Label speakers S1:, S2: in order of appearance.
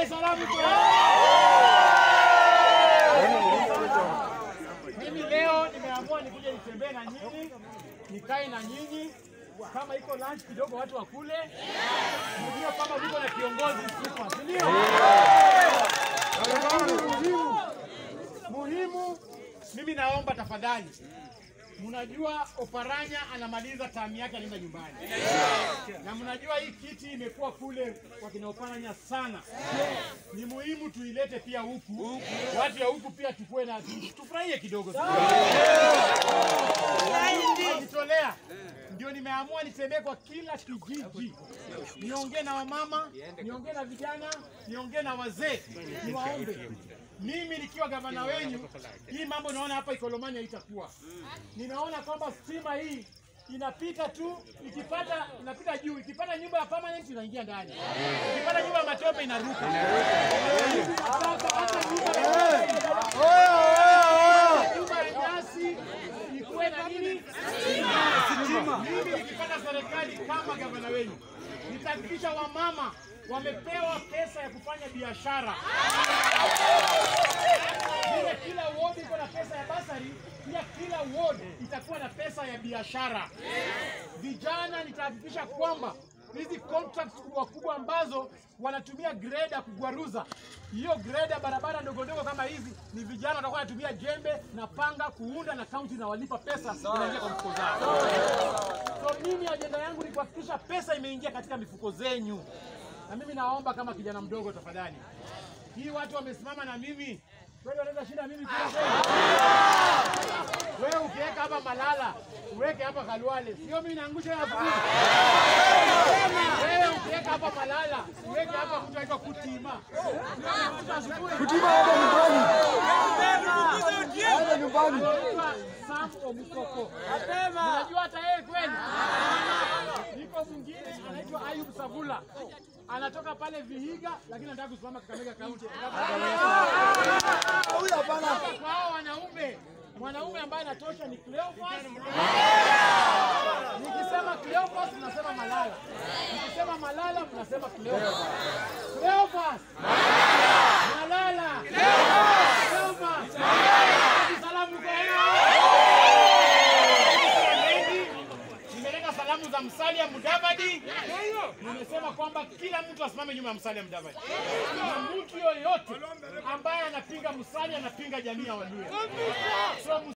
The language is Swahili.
S1: Dar es Salaam iko Mimi leo nimeamua nikuje nitembee na nyinyi, nikae na nyinyi, kama iko lunch kidogo watu wakule, nijue kama viko na kiongozi super, si ndio? Lakini muhimu muhimu, mimi naomba tafadhali, mnajua Oparanya anamaliza tamu yake anaenda nyumbani, na mnajua hii kiti imekuwa kule kwa kina Oparanya sana. Ni muhimu tuilete pia huku, watu ya huku pia tukue na tufurahie kidogo. Najitolea ndio nimeamua nitembee kwa kila kijiji, niongee na wamama, niongee na vijana, niongee na wazee, niwaombe mimi nikiwa gavana wenyu, hii mambo naona hapa Ikolomani haitakuwa. Ninaona kwamba stima hii inapita tu, ikipata inapita juu, ikipata nyumba ya permanent inaingia ndani, ikipata nyumba ya matope inaruka. Sasa hata nyumba ya nyumba ya nyasi ikuwe na nini? Mimi nikipata serikali kama gavana wenu, nitahakikisha wamama wamepewa pesa ya kufanya biashara. Vile kila ward iko na pesa ya basari, pia kila ward itakuwa na pesa ya biashara. Vijana nitahakikisha kwamba hizi contracts kubwa kubwa ambazo wanatumia greda kugwaruza hiyo greda barabara ndogo ndogo kama hizi, ni vijana watakuwa wanatumia jembe na panga kuunda, na kaunti inawalipa pesa inaingia kwa mfuko zao. So mimi ajenda yangu ni kuhakikisha pesa imeingia katika mifuko zenyu, na mimi naomba kama kijana mdogo, tafadhali, hii watu wamesimama na mimi kweli, wanaweza shinda mimi kila kweli? Wewe ukiweka hapa Malala uweke hapa Kalwale, sio mimi naangusha ya fukuzi. Wewe ukiweka hapa Malala uweke hapa mtu aitwa Kutima.
S2: Kutima hapa nyumbani. Hapa nyumbani.
S1: Anaitwa Sam Omukoko. Unajua hata yeye kweli? Niko mwingine anaitwa Ayub Savula. Anatoka pale Vihiga lakini anataka kusimama Kakamega County.
S2: Huyu hapana.
S1: Hapa kwa hao wanaume, mwanaume ambaye anatosha ni Cleophas. Nikisema Cleophas mnasema Malala, nikisema Malala mnasema Cleophas. Cleophas, Malala, Cleophas, salamu kwa Mengi, nimeleta salamu za Musalia Mudavadi. Nimesema kwamba kila mtu asimame nyuma ya Musalia Mudavadi, na mtu yoyote ambaye anapinga Musalia anapinga jamii ya Waluya. So,